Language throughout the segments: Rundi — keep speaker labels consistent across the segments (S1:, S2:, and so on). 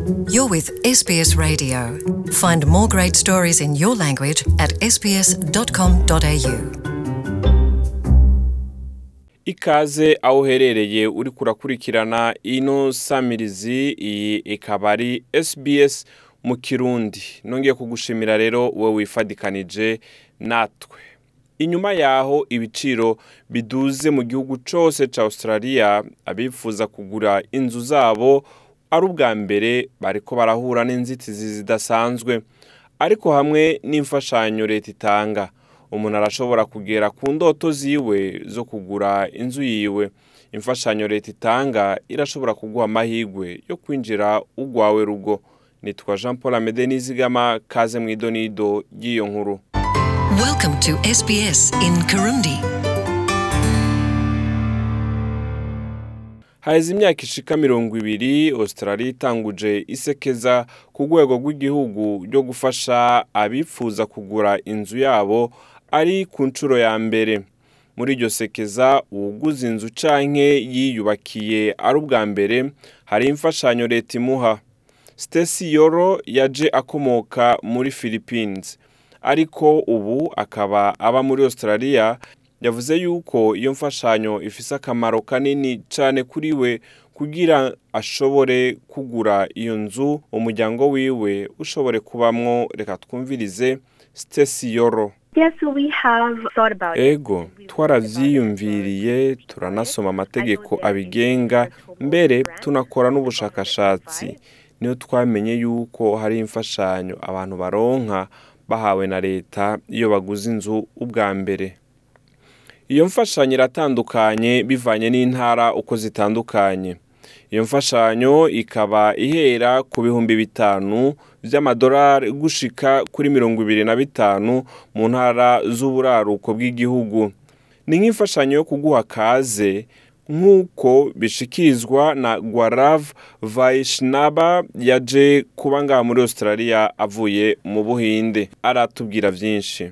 S1: You're with SBS Radio. Find more great stories in your language at sbs.com.au.
S2: ikaze aho uherereye uri kurakurikirana ino samirizi iyi ikaba ari SBS mu kirundi nongeye kugushimira rero wowe wifadikanije natwe inyuma yaho ibiciro biduze mu gihugu cyose cya australia abifuza kugura inzu zabo ari ubwa mbere bariko barahura n'inzitizi zidasanzwe ariko hamwe n'imfashanyo leta itanga umuntu arashobora kugera ku ndoto ziwe zo kugura inzu yiwe imfashanyo leta itanga irashobora kuguha amahirwe yo kwinjira ugwawe rugo nitwa jean paul amede nizigama kaze mu idonido ry'iyo nkuru
S1: Welcome to SBS in Kirundi.
S2: haheze imyaka ishika mirongo ibiri australia itanguje isekeza ku rwego rw'igihugu ryo gufasha abifuza kugura inzu yabo ari ku nshuro ya mbere muri iryo sekeza uwuguze inzu canke yiyubakiye ari ubwa mbere hari imfashanyo leta imuha Stacy Yoro yaje akomoka muri Philippines ariko ubu akaba aba muri Australia yavuze yuko iyo mfashanyo ifise akamaro kanini cyane kuri we kugira ashobore kugura iyo nzu umuryango wiwe ushobore kubamwo reka twumvirize Stacy Yoro
S3: Yes, so we have thought about it.
S2: ego twaravyiyumviriye turanasoma amategeko abigenga mbere tunakora n'ubushakashatsi niyo twamenye yuko hari imfashanyo abantu baronka bahawe na leta iyo baguze inzu ubwa mbere iyo mfashanyo iratandukanye bivanye n'intara uko zitandukanye iyo mfashanyo ikaba ihera ku bihumbi bitanu by'amadolari gushika kuri mirongo ibiri na bitanu mu ntara z'uburaruko bw'igihugu ni nk'imfashanyo yo kuguha kaze nk'uko bishikirizwa na gwarav vaishnaba yaje kuba ngaha muri australia avuye mu buhinde aratubwira byinshi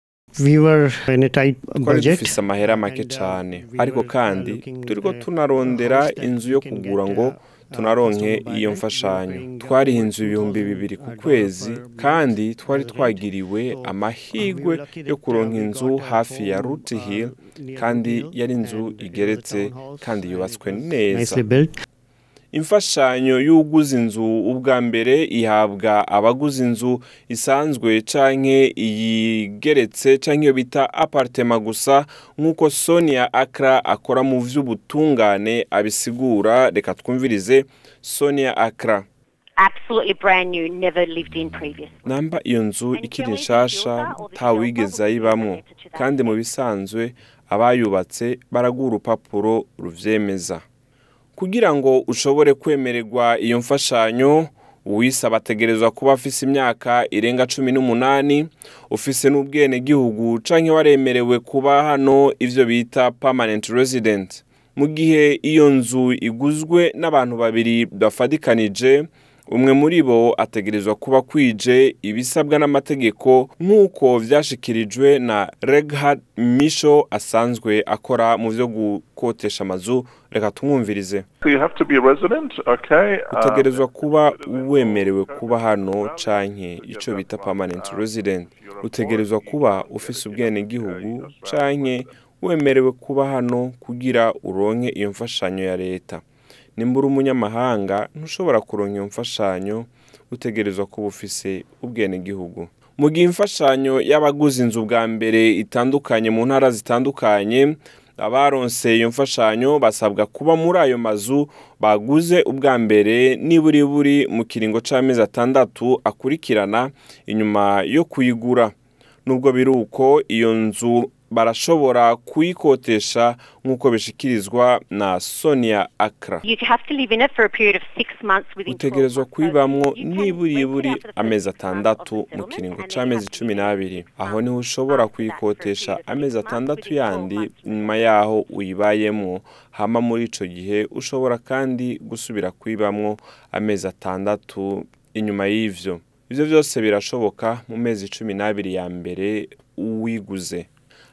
S4: we were in a tight
S2: twari
S4: budget
S2: dufise amahera make
S4: and, uh,
S2: cyane
S4: we
S2: ariko
S4: were, uh,
S2: kandi
S4: looking
S2: turiko
S4: at a
S2: tunarondera
S4: house that
S2: inzu
S4: we
S2: yo
S4: can
S2: kugura
S4: get,
S2: ngo
S4: uh,
S2: tunaronke
S4: uh,
S2: iyo
S4: we
S2: mfashanyo
S4: were paying, uh,
S2: twariha
S4: over
S2: inzu ibihumbi bibiri ku
S4: $2,000
S2: kwezi
S4: per month
S2: kandi twari
S4: as a rent.
S2: twagiriwe
S4: So,
S2: amahirwe
S4: we were lucky
S2: yo
S4: that, uh,
S2: kuronka
S4: we
S2: inzu
S4: got a
S2: hafi ya
S4: home,
S2: ruti
S4: uh,
S2: hill
S4: near
S2: kandi
S4: Ruti Hill,
S2: yari inzu
S4: and it was a
S2: igeretse
S4: townhouse,
S2: kandi
S4: and it
S2: yubatswe
S4: was
S2: neza
S4: nicely built.
S2: imfashanyo y'uguze inzu ubwa mbere ihabwa abaguze inzu isanzwe canke iyigeretse canke iyo bita apartema gusa nk'uko sonia akra akora mu vy'ubutungane abisigura reka twumvirize sonia akra
S5: absolutely brand new, never lived in previous.
S2: namba iyo nzu ikiri nshasha ntawigeze ayibamwo kandi mu bisanzwe abayubatse baraguha urupapuro ruvyemeza kugira ngo ushobore kwemererwa iyo mfashanyo uwisaba ategerezwa kuba afise imyaka irenga cumi n'umunani ufise n'ubwenegihugu canke waremerewe kuba hano ivyo bita permanent resident mu gihe iyo nzu iguzwe n'abantu babiri bafadikanije umwe muri bo ategerezwa kuba kwije ibisabwa n'amategeko nk'uko vyashikirijwe na Reghard Misho asanzwe akora mu vyo gukotesha amazu reka tumwumvirize
S6: So you have to be a resident, okay?
S2: utegerezwa
S6: Um,
S2: kuba wemerewe kuba hano canke ico bita permanent resident utegerezwa kuba ufise ubwenegihugu canke wemerewe kuba hano kugira uronke iyo mfashanyo ya leta nimba uri umunyamahanga ntushobora kuronka iyo mfashanyo utegerezwa kuba ufise ubwenegihugu mu gihe imfashanyo y'abaguze inzu bwa mbere itandukanye mu ntara zitandukanye abaronse iyo mfashanyo basabwa kuba muri ayo mazu baguze ubwa mbere niburi buri mu kiringo c'amezi atandatu akurikirana inyuma yo kuyigura nubwo biri uko iyo nzu barashobora kuyikotesha nk'uko bishikirizwa na sonia akra
S5: You have to live in it for a period of six months within 12
S2: utegerezwa
S5: months. So
S2: kuyibamwo
S5: you can
S2: niburi
S5: rent it
S2: buri
S5: out for the first
S2: amezi
S5: six months
S2: atandatu
S5: of the
S2: mu
S5: settlement,
S2: kiringo
S5: and then you
S2: c'amezi
S5: have to
S2: cumi
S5: live in
S2: n'abiri
S5: it,
S2: aho
S5: um,
S2: niho ushobora
S5: after that for a
S2: kuyikotesha
S5: period of
S2: amezi
S5: six months
S2: atandatu
S5: within 12
S2: yandi
S5: months.
S2: nyuma yaho uyibayemwo hama muri ico gihe ushobora kandi gusubira kuyibamwo amezi atandatu inyuma y'ivyo ivyo vyose birashoboka mu mezi cumi n'abiri ya mbere uwiguze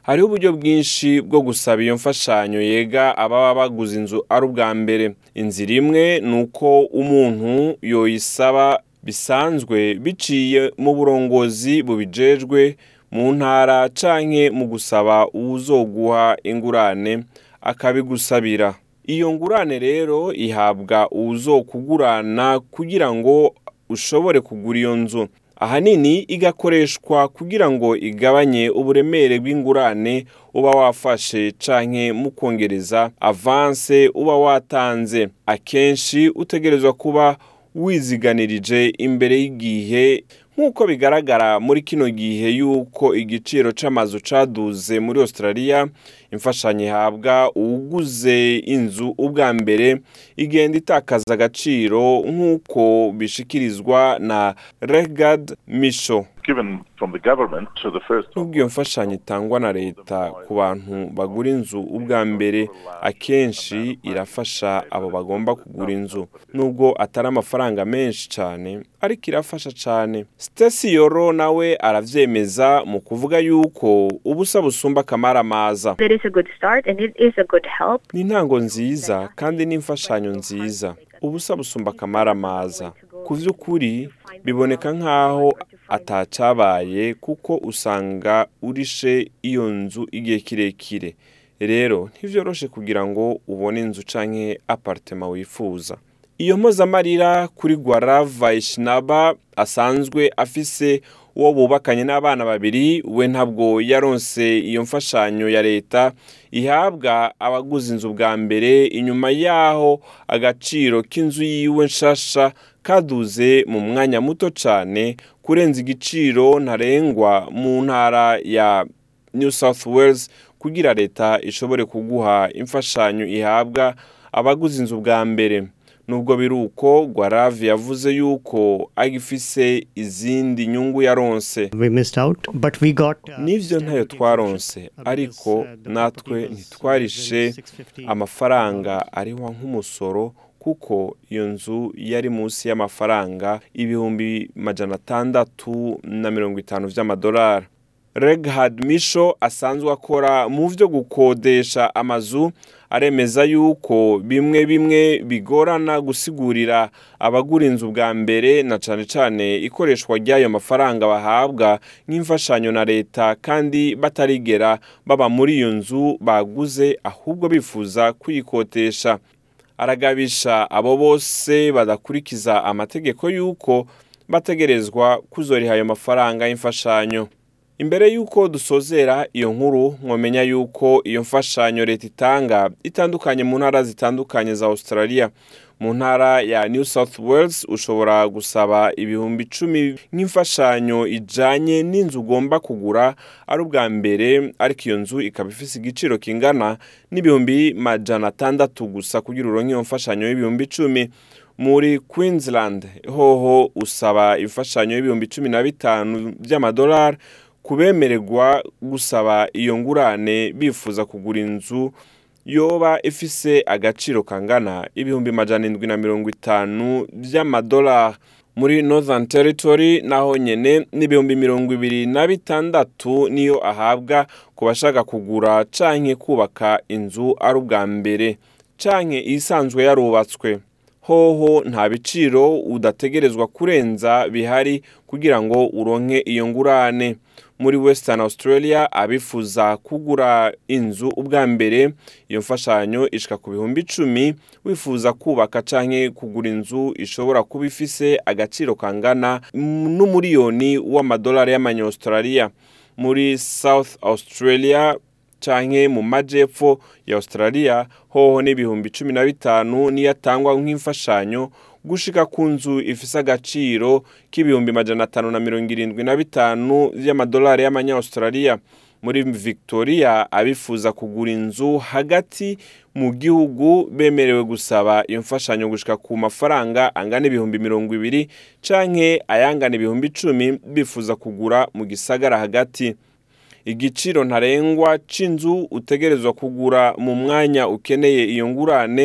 S2: hariho uburyo bwinshi bwo gusaba iyo mfashanyo yega ababa baguze inzu ari ubwa mbere inzira imwe ni uko umuntu yoyisaba bisanzwe biciye mu burongozi bubijejwe mu ntara canke mu gusaba uwuzoguha ingurane akabigusabira iyo ngurane rero ihabwa uwuzokugurana kugira ngo ushobore kugura iyo nzu ahanini igakoreshwa kugira ngo igabanye uburemere bw'ingurane uba wafashe canke mu kongereza avanse uba watanze akenshi utegerezwa kuba wiziganirije imbere y'igihe nk'uko bigaragara muri kino gihe y'uko igiciro c'amazu caduze muri australia imfashanyo ihabwa uwuguze inzu ubwa mbere igenda itakaza agaciro nk'uko bishikirizwa na regard misho
S6: Given from the government to the first
S2: nubwo iyo mfashanyo itangwa na leta ku bantu bagura inzu ubwa mbere akenshi irafasha abo bagomba kugura inzu nubwo atari amafaranga menshi cyane ariko irafasha cyane Stacy Yoro nawe aravyemeza mu kuvuga yuko ubusa busumba akamaramaza
S3: It is a good start and it is a good help.
S2: ni intango nziza kandi n'imfashanyo nziza ubusa busumba akamaramaza ku by'ukuri biboneka nk'aho atacabaye kuko usanga urishe iyo nzu igihe kirekire rero ntivyoroshe kugira ngo ubone inzu canke apartema wifuza iyo mpozamarira kuri gwara vaishnaba asanzwe afise uwo bubakanye n'abana babiri we ntabwo yaronse iyo mfashanyo ya leta ihabwa abaguze inzu bwa mbere inyuma yaho agaciro k'inzu yiwe nshasha kaduze mu mwanya muto cyane kurenza igiciro ntarengwa mu ntara ya new south wales kugira leta ishobore kuguha imfashanyo ihabwa abaguze inzu bwa mbere nubwo biri uko gwaravi yavuze yuko agifise izindi nyungu yaronse
S4: We missed out, but we got. uh,
S2: n'ivyo ntayo
S4: stamp
S2: twaronse
S4: duty exemption, uh,
S2: ariko
S4: because, uh, the
S2: natwe
S4: property was, uh,
S2: ntitwarishe
S4: within 650
S2: amafaranga arihwa nk'umusoro kuko iyo nzu yari munsi y'amafaranga ibihumbi majana atandatu na mirongo itanu vy'amadolari reghard misho asanzwe akora mu vyo gukodesha amazu aremeza yuko bimwe bimwe bigorana gusigurira abagura inzu bwa mbere na cane cane ikoreshwa ry'ayo mafaranga bahabwa nk'imfashanyo na leta kandi batarigera baba muri iyo nzu baguze ahubwo bifuza kuyikotesha aragabisha abo bose badakurikiza amategeko y'uko bategerezwa kuzoriha ayo mafaranga y'imfashanyo imbere y'uko dusozera iyo nkuru mwamenya y'uko iyo mfashanyo leta itanga itandukanye mu ntara zitandukanye za australia mu ntara ya new south wales ushobora gusaba ibihumbi icumi nk'imfashanyo ijanye n'inzu ugomba kugura ari ubwa mbere ariko iyo nzu ikaba ifise igiciro kingana n'ibihumbi majana atandatu gusa kugira uronke iyo mfashanyo y'ibihumbi icumi muri queensland hoho usaba imfashanyo y'ibihumbi cumi na bitanu by'amadolari kubemererwa gusaba iyo ngurane bifuza kugura inzu yoba ifise agaciro kangana ibihumbi majana indwi na mirongo itanu by'amadolari muri northern territory naho nyene n'ibihumbi mirongo ibiri na bitandatu niyo ahabwa ku bashaka kugura canke kubaka inzu ari ubwa mbere canke isanzwe yarubatswe hoho nta biciro udategerezwa kurenza bihari kugira ngo uronke iyo ngurane muri western australia abifuza kugura inzu ubwa mbere iyo mfashanyo ishika ku bihumbi icumi wifuza kubaka canke kugura inzu ishobora kuba ifise agaciro kangana n'umuriyoni w'amadolari y'amanyaustralia muri south australia canke mu majepfo ya australia hoho n'ibihumbi cumi na bitanu niyo atangwa nk'imfashanyo gushika ku nzu ifise agaciro k'ibihumbi majana atanu na mirongo irindwi na bitanu vy'amadolari y'amanyaustralia muri victoria abifuza kugura inzu hagati mu gihugu bemerewe gusaba iyo mfashanyo gushika ku mafaranga angana ibihumbi mirongo ibiri canke ayangana ibihumbi icumi bifuza kugura mu gisagara hagati igiciro ntarengwa c'inzu utegerezwa kugura mu mwanya ukeneye iyo ngurane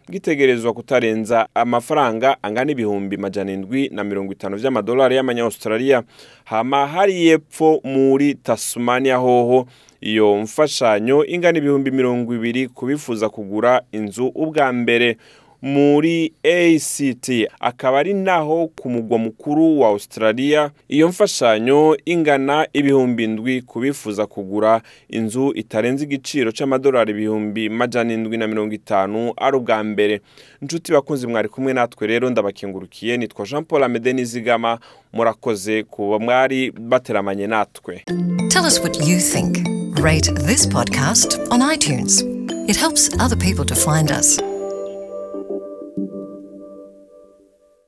S2: gitegerezwa kutarenza amafaranga angana ibihumbi majana indwi na mirongo itanu vy'amadolari y'amanyaustralia hama hari yepfo muri tasmania hoho iyo mfashanyo ingana ibihumbi mirongo ibiri kubifuza kugura inzu ubwa mbere muri ACT akaba ari naho ku mugwa mukuru wa Australia iyo mfashanyo ingana ibihumbi ndwi kubifuza kugura inzu itarenze igiciro c'amadolari ibihumbi majana indwi na mirongo itanu ari ubwa mbere nshuti bakunzi mwari kumwe natwe rero ndabakengurukiye nitwa Jean Paul Amede Nizigama murakoze kuba mwari bateramanye natwe
S1: Tell us what you think. Rate this podcast on iTunes. It helps other people to find us.